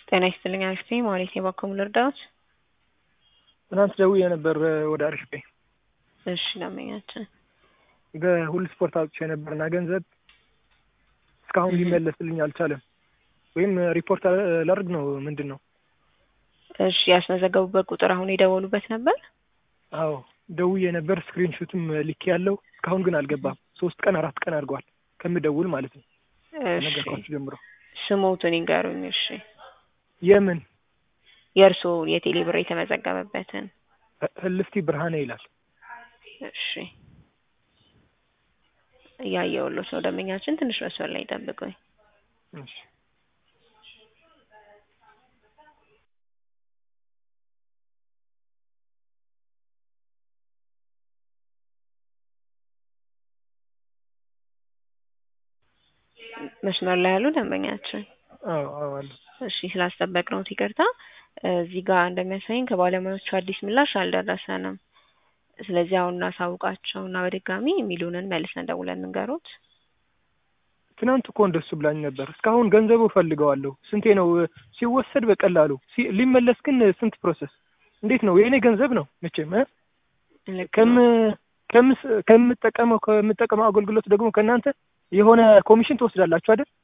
ጤና ይስጥልኝ አክስቴ ማለት የባከሙ ልርዳዎት? ትናንት ደውዬ ነበር ወደ አሪፍ ቤ እሺ ደንበኛችን በሁሉ ስፖርት አውጥቼ ነበርና ገንዘብ እስካሁን ሊመለስልኝ አልቻለም። ወይም ሪፖርት ላድርግ ነው ምንድን ነው? እሺ ያስመዘገቡበት ቁጥር አሁን የደወሉበት ነበር? አዎ ደውዬ ነበር። ስክሪንሾትም ልኬ ያለው እስካሁን ግን አልገባም። ሶስት ቀን አራት ቀን አድርገዋል ከምደውል ማለት ነው። እሺ ነገርኳችሁ ጀምሮ ስሞቱን ይንገሩኝ። እሺ የምን የእርስዎ የቴሌ ብር የተመዘገበበትን ህልፍቲ ብርሃኔ ይላል። እሺ እያየሁሎት ነው ደንበኛችን። ትንሽ መስመር ላይ ጠብቁኝ። እሺ መስመር ላይ ያሉ ደንበኛችን አዎ አዎ አለ። እሺ ስላስጠበቅነዎት ይቅርታ። እዚህ ጋር እንደሚያሳየኝ ከባለሙያዎቹ አዲስ ምላሽ አልደረሰንም። ስለዚህ አሁን እናሳውቃቸው እና በድጋሚ የሚሉንን መልሰን ደውለን እንገሮት። ትናንት እኮ እንደሱ ብላኝ ነበር። እስካሁን ገንዘቡ እፈልገዋለሁ። ስንቴ ነው ሲወሰድ በቀላሉ ሲ- ሊመለስ ግን ስንት ፕሮሰስ እንዴት ነው? የእኔ ገንዘብ ነው መቼም እ? ልክ ከም ነው። ከምስ- ከምጠቀመው ከምጠቀመው አገልግሎት ደግሞ ከእናንተ የሆነ ኮሚሽን ትወስዳላችሁ አይደል?